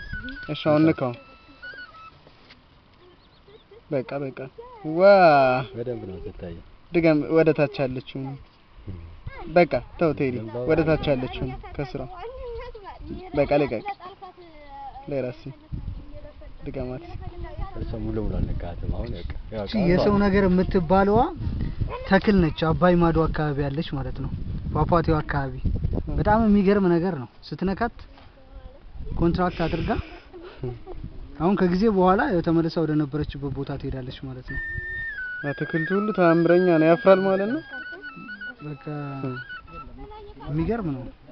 እሺ አሁን ንካው። በቃ በቃ ዋ በደንብ ነው ትታየ። ድገም። ወደ ታች ያለችው በቃ ተው ቴዲ፣ ወደ ታች ያለችው ከስራ በቃ ልቀቅ። ለራሲ ድገማት። እሷ ሙሉ ሙሉ አልነካትም። አሁን በቃ ያው እቺ የሰው ነገር የምትባለዋ ተክል ነች። አባይ ማዶ አካባቢ ያለች ማለት ነው። ፏፏቴው አካባቢ በጣም የሚገርም ነገር ነው። ስትነካት ኮንትራክት አድርጋ አሁን ከጊዜ በኋላ ያው ተመልሳ ወደ ነበረችበት ቦታ ትሄዳለች ማለት ነው። አትክልቱ ሁሉ ተአምረኛ ነው። ያፍራል ማለት ነው። በቃ የሚገርም ነው።